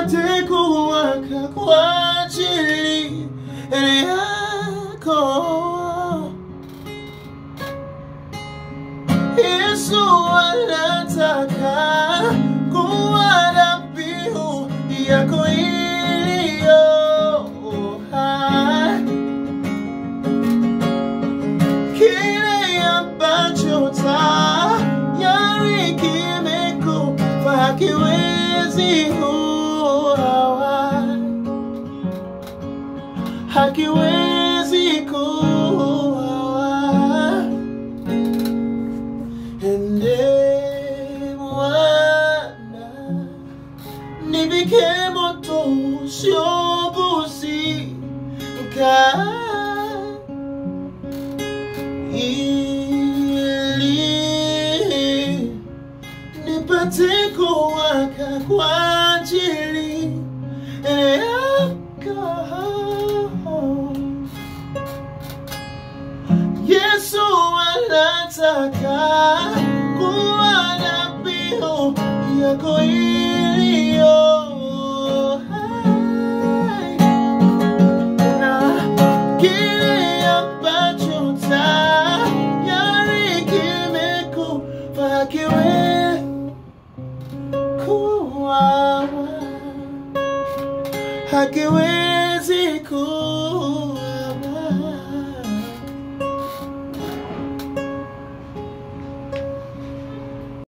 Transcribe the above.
nipate kuwaka kwa ajili yako. Yesu anataka kuwa dhabihu yako iliyo hai. Kile ambacho tayari kimekufa hakiwezi kuwa hakiwezi kuwa ende Bwana nivike moto usiobuzika ili nipate kuwaka kwa ajili yako. Yesu anataka kuwa dhabihu yako iliyo hai na kile ambacho tayari kimekufa hakiwezi kuwa hakiwezi kuwa